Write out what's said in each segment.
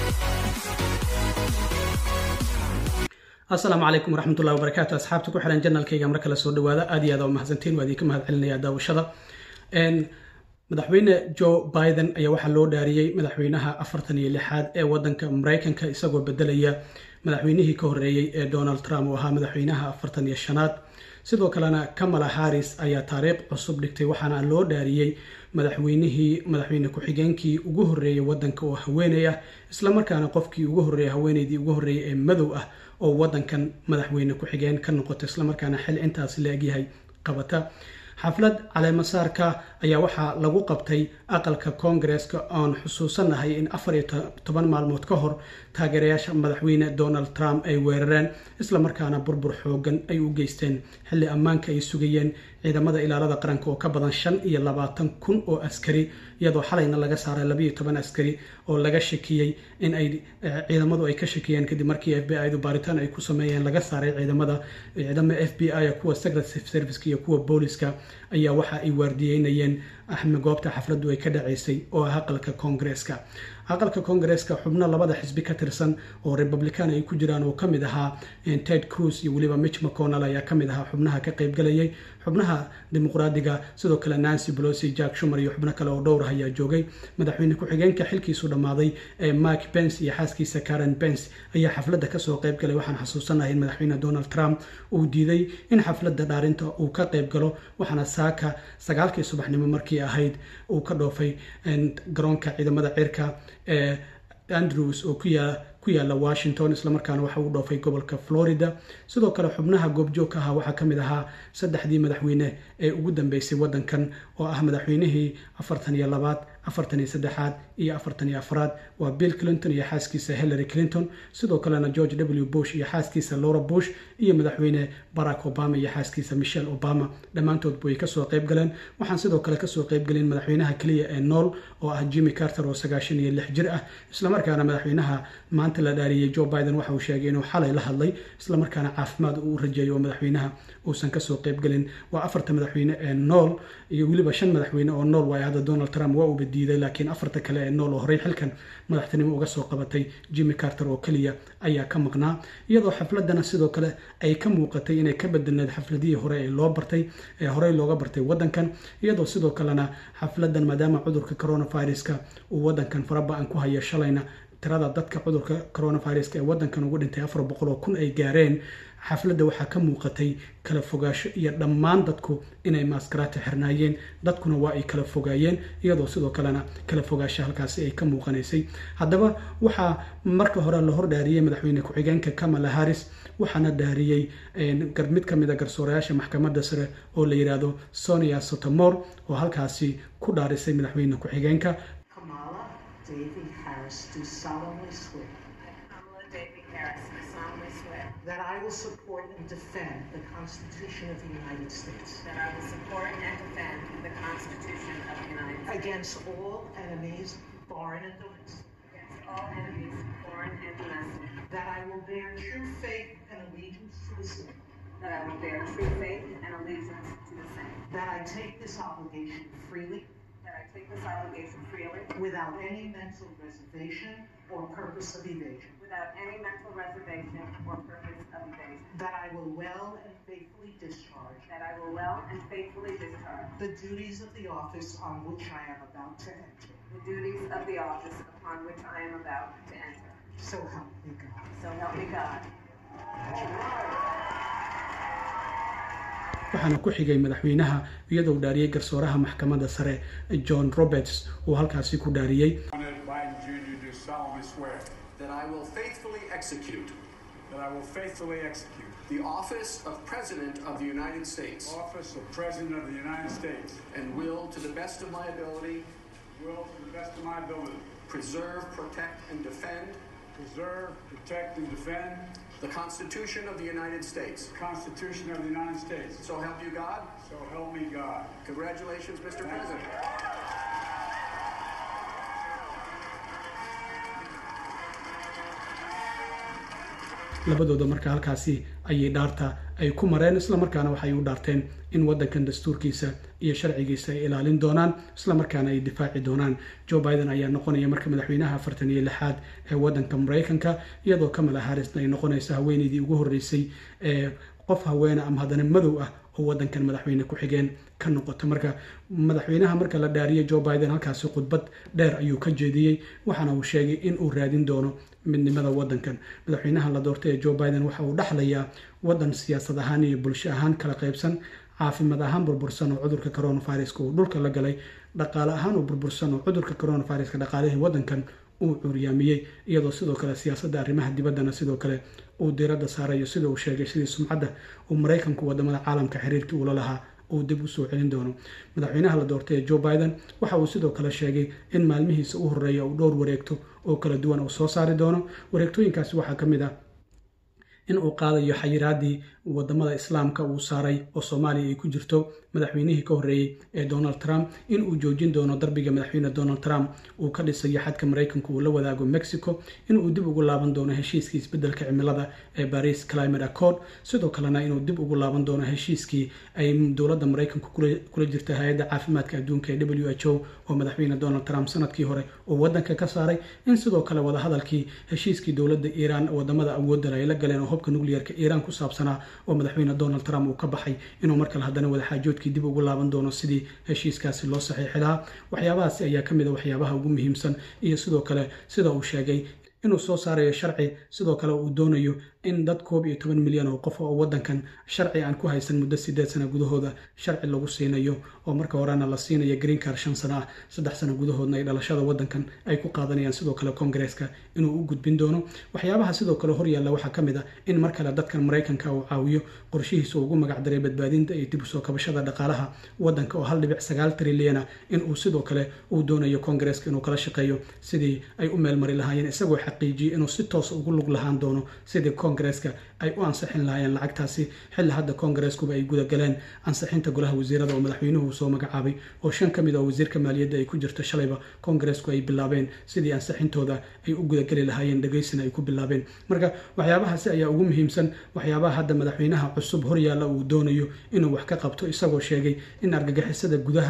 asalaamu calaykum waraxmatullahi wabarakaatu asxaabta ku xiran janalkayga mar kale soo dhawaada aad iyo aad waa mahadsantiin waa idinka mahad celinaya daawashada madaxweyne joe biden ayaa waxaa loo dhaariyey madaxweynaha afartan iyo lixaad ee wadanka maraykanka isagoo bedelaya madaxweynihii ka horreeyey ee donald trump oo ahaa madaxweynaha afartan iyo shanaad sidoo kalena kamala harris ayaa taariikh cusub dhigtay waxaana loo dhaariyey madaxweynihii madaxweyne ku-xigeenkii ugu horreeyay wadanka oo haweeney ah islamarkaana qofkii ugu horreeyay haweeneydii ugu horreeyay ee madow ah oo wadankan madaxweyne ku-xigeen ka noqota islamarkaana xil intaas la-egyahay qabata xaflad caleemasaarka ayaa waxaa lagu qabtay aqalka koongareeska oon xusuusanahay in afar iyo toban maalmood ka hor taageerayaasha madaxweyne donald trump ay weerareen islamarkaana burbur xoogan ay u geysteen xilli ammaanka ay sugayeen ciidamada ilaalada qaranka oo ka badan shan iyo labaatan kun oo askari iyadoo xalayna laga saaray labayo toban askari oo laga shakiyey in ay ciidamadu ay ka shakiyeen kadib markii f b i du baaritaan ay ku sameeyeen laga saaray ciidamada ciidamo f b i kuwa secret serviceka iyo kuwa booliska ayaa waxa ay waardiyeynayeen axme goobta xafladdu ay ka dhaceysay oo ah aqalka koongareeska aqalka koongareeska xubno labada xisbi ka tirsan oo republican ay ku jiraan oo kamid ahaa ted cruz iyo weliba mitch mcconnell ayaa kamid ahaa xubnaha ka qaybgalayay xubnaha dimuqraadiga sidoo kale nancy pelosi jack shumer iyo xubno kale oo dhowr ah ayaa joogay madaxweyne ku-xigeenka xilkiisu dhammaaday ee mike pence iyo xaaskiisa karen pence ayaa xafladda kasoo qaybgalay waxaan xasuusanahay in madaxweyne donald trump uu diiday in xafladda dhaarinta uu ka qaybgalo waxaana saaka sagaalkii subaxnimo markii ahayd uu ka dhoofay garoonka ciidamada cirka ee andrews oo ku yaala washington islamarkaana waxa uu dhoofay gobolka florida sidoo kale xubnaha goobjoogka ahaa waxaa kamid ahaa saddexdii madaxweyne ee ugu dambeysay wadankan oo ah madaxweynihii afartan iyo labaad afartan iyo saddexaad iyo afartan iyo afraad waa bill clinton iyo xaaskiisa hillary clinton sidoo kalena george w bush iyo xaaskiisa laura bush iyo madaxweyne barack obama iyo xaaskiisa michelle obama dhammaantoodba way kasoo qayb galeen waxaan sidoo kale kasoo qaybgelin madaxweynaha keliya ee nool oo ah jimmy carter oo sagaashan iyo lix jir ah islamarkaana madaxweynaha maanta la dhaariyey joe biden waxa uu sheegay inuu xalay la hadlay islamarkaana caafimaad uu rajeeyo oo madaxweynaha uusan kasoo qaybgelin waa afarta madaxweyne ee nool iyo weliba shan madaxweyne oo nool waayo hadda donald trump waa uuba diiday laakiin afarta kale ee nool oo horey xilkan madaxtinimo uga soo qabatay jimmy carter oo keliya ayaa ka maqnaa iyadoo xafladana sidoo kale ay ka muuqatay inay ka bedelneed xafladihii hore ee loo bartay ee horey looga bartay wadankan iyadoo sidoo kalena xafladan maadaama cudurka coronaviruska uu wadankan faraba-an ku haya shalayna tirada dadka cudurka coronaviruska ee wadankan ugu dhintay afar boqol oo kun ay gaareen xafladda waxaa ka muuqatay kala fogaasho iyo dhammaan dadku inay maaskaraata xirnaayeen dadkuna waa ay kala fogaayeen iyadoo sidoo kalena kala fogaasho halkaasi ay ka muuqanaysay haddaba waxaa marka hore la hor dhaariyey madaxweyne ku-xigeenka kamala harris waxaana dhaariyey mid ka mid a garsoorayaasha maxkamadda sare oo la yidhaahdo sonia sotomor oo halkaasi ku dhaarisay madaxweyne ku-xigeenka Davy Harris do solemnly swear Kamala Davy Harris do solemnly swear that I will support and defend the Constitution of the United States that I will support and defend the Constitution of the United States against all enemies, foreign and domestic, against all enemies, foreign and domestic, that I will bear true faith and allegiance to the same, that I will bear true faith and allegiance to the same, that I take this obligation freely that I take this obligation freely without any mental reservation or purpose of evasion, without any mental reservation or purpose of evasion, that I will well and faithfully discharge that I will well and faithfully discharge the duties of the office on which I am about to enter. the duties of the office upon which I am about to enter. So help me God. So help me God. waxaana ku xigay madaxweynaha iyadoo dhaariyey garsooraha maxkamadda sare john roberts uu halkaasi ku dhaariyey President Biden Jr. do solemnly swear That I will faithfully execute that I will faithfully execute the office of President of the United States the office of President of the United States, and will, to the best of my ability, will to the best of my ability preserve, protect, and defend preserve, protect, and defend the Constitution of the United States. the Constitution of the United States. So help you God. So help me God. Congratulations, Mr. Thank you. President. labadooda marka halkaasi ayay dhaarta ay ku mareen islamarkaana waxay u dhaarteen in waddankan dastuurkiisa iyo sharcigiisa ay ilaalin doonaan islamarkaana ay difaaci doonaan joe biden ayaa noqonaya marka madaxweynaha afartan iyo lixaad ee waddanka maraykanka iyadoo kamala harrisna ay noqonaysa haweeneydii ugu horreysay ee qof haweene ama haddana madow ah oo waddankan madaxweyne ku-xigeen ka noqota marka madaxweynaha marka la dhaariyay joe biden halkaasi khudbad dheer ayuu ka jeediyey waxaana uu sheegay in uu raadin doono midnimada waddankan madaxweynaha la doortay ee joe biden waxa uu dhexlayaa waddan siyaasad ahaan iyo bulsho ahaan kala qaybsan caafimaad ahaan burbursan oo cudurka coronaviruska uu dhulka la galay dhaqaale ahaan oo burbursan oo cudurka coronaviruska dhaqaalihii waddankan uu curyaamiyey iyadoo sidoo kale siyaasadda arrimaha dibaddana sidoo kale uu diiradda saarayo sida uu sheegay sidii sumcadda uu maraykanku wadamada caalamka xiriirkii uula lahaa uu dib usoo celin doono madaxweynaha la doortay ee joe biden waxa uu sidoo kale sheegay in maalmihiisa u horreeya uu dhowr wareegto oo kala duwan uu soo saari doono wareegtooyinkaasi waxaa ka mid ah in uu qaadayo xayiraadii wadamada islaamka uu saaray oo soomaaliya ay ku jirto madaxweynihii ka horreeyey ee donald trump in uu joojin doono darbiga madaxweyne donald trump uu ka dhisayo xadka maraykanku uu la wadaago mexico in uu dib ugu laaban doono heshiiskii isbeddelka cimilada ee paris climate accord sidoo kalena inuu dib ugu laaban doono heshiiskii ay dowladda maraykanku kula jirta hay-adda caafimaadka adduunka ee w h o oo madaxweyne donald trump sanadkii hore uu waddanka ka saaray in sidoo kale wadahadalkii heshiiskii dowladda iiraan wadamada awoodda ay la galeen oo hubka nuclearka iiraan ku saabsanaa oo madaxweyne donald trump uu ka baxay inuu markale haddana wadaxaajoodkii dib ugu laaban doono sidii heshiiskaasi loo saxiixi lahaa waxyaabahaasi ayaa ka mid a waxyaabaha ugu muhiimsan iyo sidoo kale sida uu sheegay inuu soo saarayo sharci sidoo kale uu doonayo in dad koob iyo toban milyan oo qof oo waddankan sharci aan ku haysan muddo sideed sana gudahooda sharci lagu siinayo oo marka horena la siinayo green car shan sano ah saddex sano gudahoodna ay dhalashada waddankan ay ku qaadanayaan sidoo kale kongareeska inuu u gudbin doono waxyaabaha sidoo kale horyaalla waxaa ka mid ah in mar kale dadkan maraykanka uu caawiyo qorshihiisa ugu magacdaray badbaadinta iyo dib usoo kabashada dhaqaalaha waddanka oo hal dhibic sagaal trilyana in uu sidoo kale uu doonayo kongareeska inuu kala shaqeeyo sidii ay u meelmari lahaayeen isagoo xaqiijiyey inuu si toos ugu lug lahaan doono sidii kongareeska ay u ansixin lahaayeen lacagtaasi xilli hadda kongareeskuba ay gudagaleen ansixinta golaha wasiirada oo madaxweynuhu soo magacaabay oo shan ka mid oo wasiirka maaliyadda ay ku jirto shalayba kongareesku ay bilaabeen sidii ansixintooda ay u gudageli lahaayeen dhegaysina ay ku bilaabeen marka waxyaabahaasi ayaa ugu muhiimsan waxyaabaha hadda madaxweynaha cusub horyaalla uu doonayo inuu wax ka qabto isagoo sheegay in argagixisada gudaha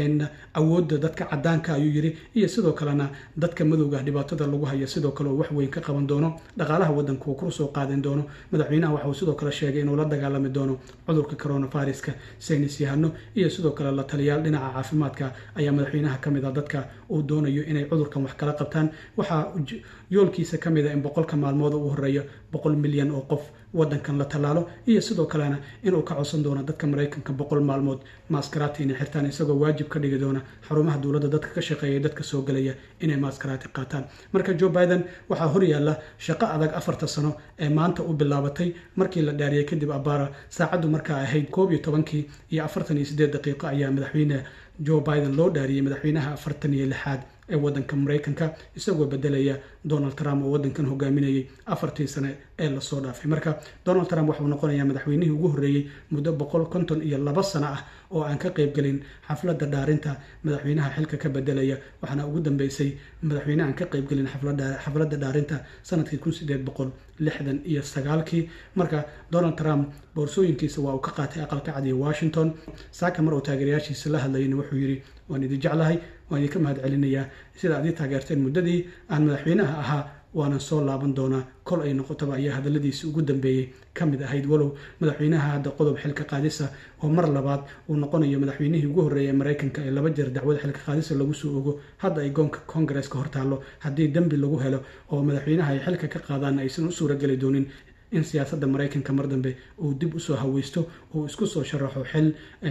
awoodda dadka cadaanka ayuu yiri iyo sidoo kalena dadka madowga dhibaatada lagu hayo sidoo kale uu wax weyn ka qaban doono dhaqaalaha waddanka uu kor soo qaadan doono madaxweynaha waxa uu sidoo kale sheegay inuu la dagaalami doono cudurka coronaviruska saynis yahano iyo sidoo kale la taliyaal dhinaca caafimaadka ayaa madaxweynaha ka mid ah dadka uu doonayo inay cudurkan wax kala qabtaan waxaa yoolkiisa ka mid a in boqolka maalmood u horeeya boqol milyan oo qof waddankan la tallaalo iyo sidoo kalena inuu ka codsan doono dadka maraykanka boqol maalmood maaskaraati inay xirtaan isagoo waajib ka dhigi doona xarumaha dowladda dadka ka shaqeeya dadka soo gelaya inay maaskaraati qaataan marka joe biden waxaa horyaalla shaqo adag afarta sano ee maanta u bilaabatay markii la dhaariyay kadib abaara saacaddu markaa ahayd koob iyo tobankii iyo afartan iyo siddeed daqiiqo ayaa madaxweyne joe biden loo dhaariyey madaxweynaha afartan iyo lixaad ee waddanka maraykanka isagoo bedelaya donald trump oo waddankan hogaaminayay afartii sane ee lasoo dhaafay marka donald trump waxauu noqonayaa madaxweynihii ugu horreeyey muddo boqol konton iyo laba sano ah oo aan ka qaybgelin xafladda dhaarinta madaxweynaha xilka ka bedelaya waxaana ugu dambeysay madaxweyne aan ka qaybgelin xafladda dhaarinta sanadkii kun sideed boqol lixdan iyo sagaalkii marka donald trump boorsooyinkiisa waa uu ka qaatay aqalka cad iyo washington saaka mar uu taageerayaashiisa la hadlayana wuxuu yidhi waan idin jeclahay waan idinka mahad celinayaa sida aad ii taageerteen muddadii aan madaxweynaha ahaa waanan soo laaban doonaa kol ay noqotaba ayaa hadalladiisi ugu dambeeyey ka mid ahayd walow madaxweynaha hadda qodob xilka qaadisa oo mar labaad uu noqonayo madaxweynihii ugu horreeya maraykanka ee laba jeer dacwada xilka qaadisa lagu soo ogo hadda ay goonka kongareeska hortaallo haddii dembi lagu helo oo madaxweynaha ay xilka ka qaadaan aysan u suurageli doonin in siyaasadda maraykanka mar dambe uu dib usoo haweysto uu isku soo sharaxo xil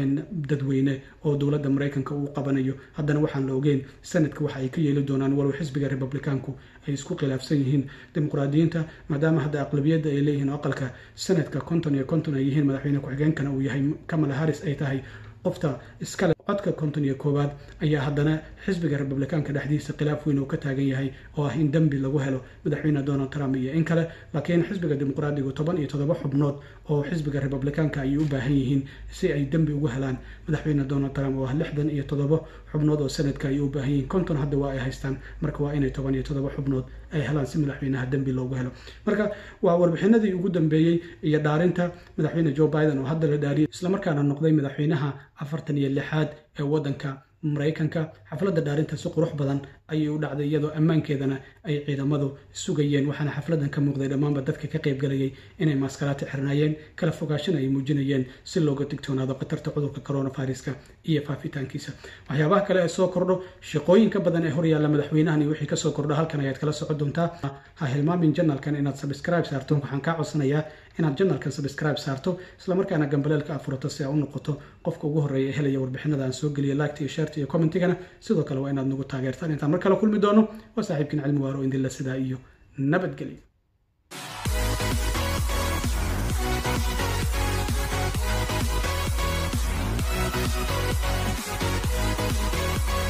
dadweyne oo dowladda maraykanka uu qabanayo haddana waxaan la ogeyn sanadka waxa ay ka yeeli doonaan walow xisbiga republikaanku ay isku khilaafsan yihiin dimuqraadiyiinta maadaama hadda aqlabiyadda ay leeyihiin oo aqalka sanadka konton iyo konton ay yihiin madaxweyne ku-xigeenkana uu yahay kamala harris ay tahay qofta iskale codka konton iyo koowaad ayaa haddana xisbiga republikaanka dhexdiisa khilaaf weyn uu ka taagan yahay oo ah in dembi lagu helo madaxweyne donald trump iyo in kale laakiin xisbiga dimuqraadigu toban iyo toddoba xubnood oo xisbiga republikaanka ayay u baahan yihiin si ay dembi ugu helaan madaxweyne donald trump oo ah lixdan iyo toddoba xubnood oo sanadka ayay u baahan yihiin konton hadda waa ay haystaan marka waa inay toban iyo toddoba xubnood ay helaan si madaxweynaha dembi loogu helo marka waa warbixinadii ugu dambeeyey iyo dhaarinta madaxweyne joe biden oo hadda la dhaariyay islamarkaana noqday madaxweynaha afartan iyo lixaad ee waddanka maraykanka xafladda dhaarinta si qurux badan ayay u dhacday iyadoo ammaankeedana ay ciidamadu sugayeen waxaana xafladan ka muuqday dhammaanba dadka ka qaybgalayay inay maaskaraati xirnaayeen kala fogaashana ay muujinayeen si looga digtoonaado khatarta cudurka coronaviruska iyo faafitaankiisa waxyaabaha kale ee soo kordho shaqooyinka badan ee horyaalla madaxweynahan iyo wixii kasoo kordho halkan ayaad kala socon doontaa ha hilmaamin janalkan inaad subscribe saarto waxaan kaa codsanayaa inaad janalkan subscribe saarto islamarkaana gambaleelka afurato si aa u noqoto qofka ugu horreeya ee helaya warbixinada aan soo geliya laagta iyo sheerta iyo commentigana sidoo kale waa inaad nagu taageertaan intaan mar kale kulmi doono waa saaxiibkiin cilmi waaro indila sidaa iyo nabadgelyo Thank you.